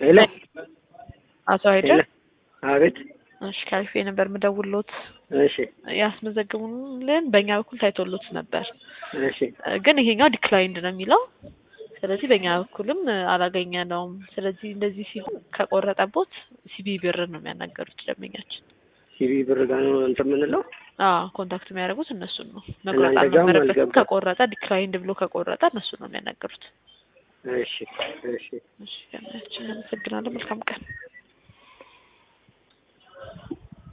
ሄሎ አቶ ሀይደ ሄሎ፣ አቤት። እሺ ካሪፌ ነበር የምደውልሎት እሺ ያስመዘግቡልን በእኛ በኩል ታይቶሎት ነበር እሺ ግን ይሄኛው ዲክላይንድ ነው የሚለው ስለዚህ በእኛ በኩልም አላገኘነውም ስለዚህ እንደዚህ ሲሆን ከቆረጠቦት ሲቢ ብር ነው የሚያናገሩት ደንበኛችን ሲቪ ብር ጋር ነው እንትን የምንለው። አዎ ኮንታክት የሚያደርጉት እነሱን ነው መቁረጥ እናንተ ጋርም አልነበረበትም አልገባም። ከቆረጠ ዲክላይንድ ብሎ ከቆረጠ እነሱን ነው የሚያናገሩት እሺ እሺ እሺ ደንበኛችን አመሰግናለሁ መልካም ቀን